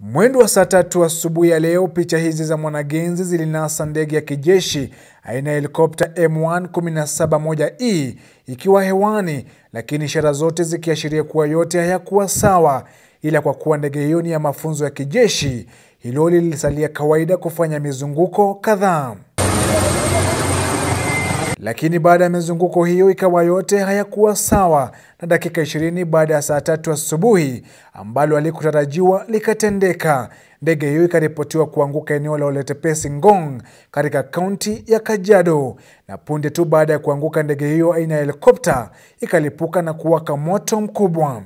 Mwendo wa saa tatu asubuhi ya leo, picha hizi za mwanagenzi zilinasa ndege ya kijeshi aina ya helikopta M117-1E ikiwa hewani, lakini ishara zote zikiashiria kuwa yote hayakuwa sawa. Ila kwa kuwa ndege hiyo ni ya mafunzo ya kijeshi, hilo lilisalia kawaida kufanya mizunguko kadhaa. Lakini baada ya mizunguko hiyo ikawa yote hayakuwa sawa, na dakika 20 baada ya saa tatu asubuhi ambalo halikutarajiwa likatendeka, ndege hiyo ikaripotiwa kuanguka eneo la Oletepesi Ngong katika kaunti ya Kajiado, na punde tu baada ya kuanguka ndege hiyo aina ya helikopta ikalipuka na kuwaka moto mkubwa.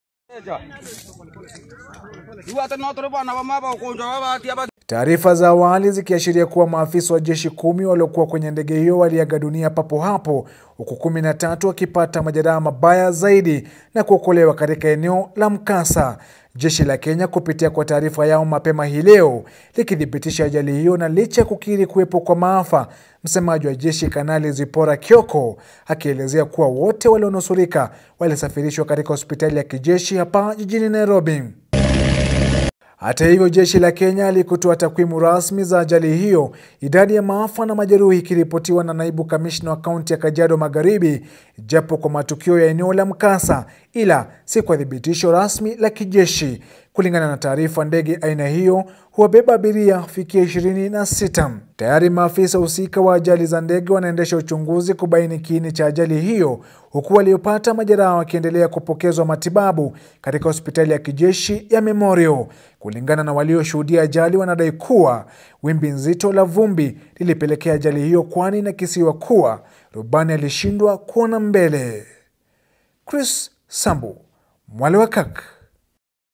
Taarifa za awali zikiashiria kuwa maafisa wa jeshi kumi waliokuwa kwenye ndege hiyo waliaga dunia papo hapo, huku kumi na tatu wakipata majeraha mabaya zaidi na kuokolewa katika eneo la mkasa. Jeshi la Kenya kupitia kwa taarifa yao mapema hii leo likithibitisha ajali hiyo, na licha ya kukiri kuwepo kwa maafa, msemaji wa jeshi Kanali Zipora Kioko akielezea kuwa wote walionusurika walisafirishwa katika hospitali ya kijeshi hapa jijini Nairobi. Hata hivyo, jeshi la Kenya halikutoa takwimu rasmi za ajali hiyo, idadi ya maafa na majeruhi ikiripotiwa na naibu kamishna wa kaunti ya Kajiado Magharibi, japo kwa matukio ya eneo la mkasa, ila si kwa thibitisho rasmi la kijeshi. Kulingana na taarifa, ndege aina hiyo huwabeba abiria fikia ishirini na sita. Tayari maafisa husika wa ajali za ndege wanaendesha uchunguzi kubaini kiini cha ajali hiyo, huku waliopata majeraha wakiendelea kupokezwa matibabu katika hospitali ya kijeshi ya Memorial. Kulingana na walioshuhudia ajali, wanadai kuwa wimbi nzito la vumbi lilipelekea ajali hiyo, kwani inakisiwa kuwa rubani alishindwa kuona mbele. Chris Sambu, Mwale wa Kak.